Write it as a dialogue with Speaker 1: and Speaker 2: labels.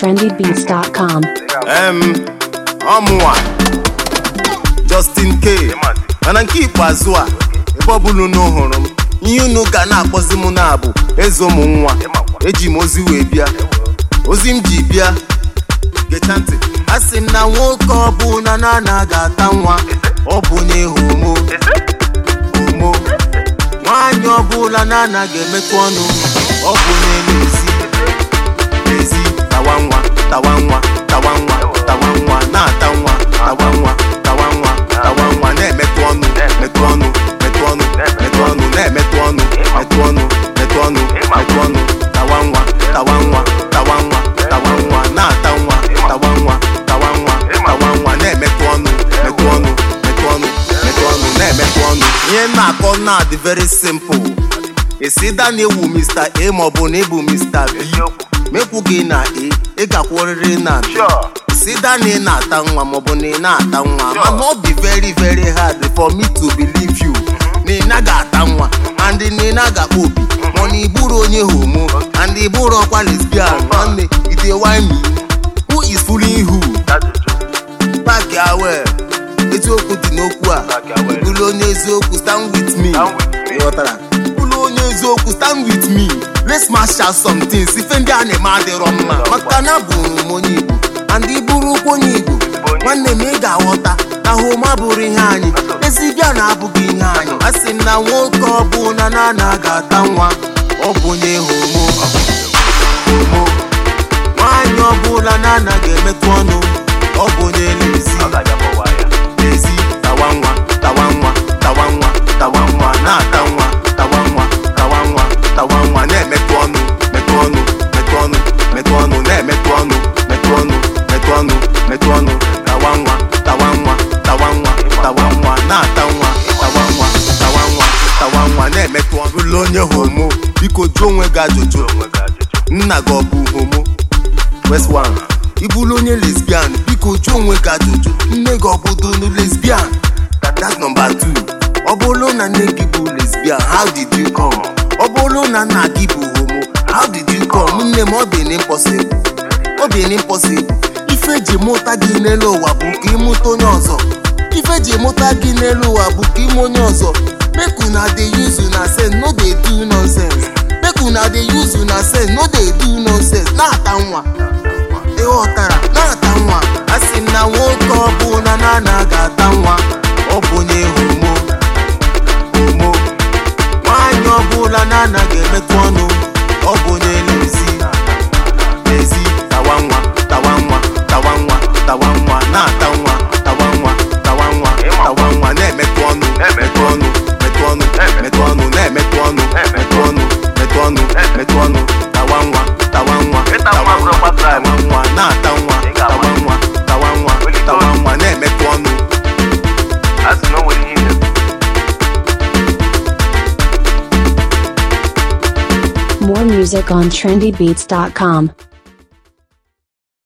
Speaker 1: trendybeats.com.
Speaker 2: em ọmụnwa Justin K mana nke ikpeazụ a ebe ọbụla unu hụrụ m ihe unu ga na-akpọzi m na-abụ eze ụmụ nwa eji m ozi wee bịa ozi m ji bịa gechaa ntị a sị m na nwoke ọbụla na na ga-ata nwa ọ bụ onye homo homo nwaanyị ọbụla na anaghị emetụ ọnụ ọ bụ onye na-ezi ezi tawa nwa tawa nwa tawa nwa tawa nwa na-ata nwa tawa nwa tawa nwa tawa nwa na-emetụ ọnụ metụ ọnụ metụ ọnụ metụ ọnụ na-emetụ ọnụ metụ ọnụ metụ ọnụ metụ ọnụ tawa nwa tawa nwa tawa nwa tawa nwa na-ata nwa tawa nwa tawa nwa tawa nwa na-emetụ ọnụ metụ ọnụ metụ ọnụ metụ ọnụ na-emetụ ọnụ ihe m na-akọ na dị very simple esi da na-ewu Mr. A maọbụ na ịbụ Mr. B mekwu gị na A ị gakwụrịrị na B si da na ị na-ata nwa maọbụ na ị na-ata nwa mana ọ dị very very hard for me to believe you na ị naghị ata nwa and na ị naghị akpa obi ma na ị bụrụ onye homo and ị bụrụ ọkwa lesbian nwanne ị dey whine me who is fooling who pack ya well eziokwu dị n'okwu a bụrụ onye eziokwu stand with me ịghọtara bụrụ onye eziokwu stand with me let's mash out some things ife ndị a na-eme adịrọ mma maka na abụrụ m onye igbo and ị bụrụkwa onye igbo nwanne m ị ga-aghọta na homa bụrụ ihe anyị ezibịa na abụghị ihe anyị a sị m na nwoke ọbụla na ana ga-ata nwa ọ bụ onye homo homo nwaanyị ọbụla na anaghị emetụ ọnụ ọ bụ onye lezi ezi tawa nwa tawa nwa tawa nwa tawa nwa na-ata nwa tawa nwa tawa nwa tawa nwa na-emetụ ọnụ metụ ọnụ metụ ọnụ metụ ọnụ na-emetụ ọnụ metụ ọnụ metụ ọnụ metụ ọnụ tawa nwa tawa nwa tawa nwa tawa nwa na-ata nwa tawa nwa tawa nwa tawa nwa na-emetụ ọnụ ụlọ onye homo biko jụọ onwe gị ajụjụ nna gị ọ bụ homo West one ị bụrụ onye lesbian biko jụọ onwe gị ajụjụ nne gị ọ bụ donu lesbian that's number two ọ bụrụ na nne gị bụ lesbian how did you come ọ bụrụ na nna gị bụ homo how did you come nne m ọ dị n'impossible ọ dị n'impossible ife eji mụta gị n'elu ụwa bụ ka ịmụta onye ọzọ ife eji mụta gị n'elu ụwa bụ ka ime onye ọzọ make una dey use una sense no dey do nonsense make una dey use una sense no dey do nonsense na-ata nwa ịghọtara na-ata nwa a sị m na nwoke ọbụla na ana ga-ata nwa ọ bụ onye homo homo nwaanyị ọbụla na anaghị emetụ ọnụ ọ bụ onye lezi lezi tawa nwa tawa nwa tawa nwa tawa nwa na-ata nwa tawa nwa tawa nwa tawa nwa na-emetụ ọnụ metụ ọnụ metụ ọnụ metụ ọnụ na-emetụ ọnụ metụ ọnụ metụ ọnụ metụ ọnụ tawa nwa tawa nwa tawa nwa tawa nwa na-ata nwa tawa nwa tawa nwa tawa nwa na-emetụ ọnụ
Speaker 1: More music on trendybeats.com.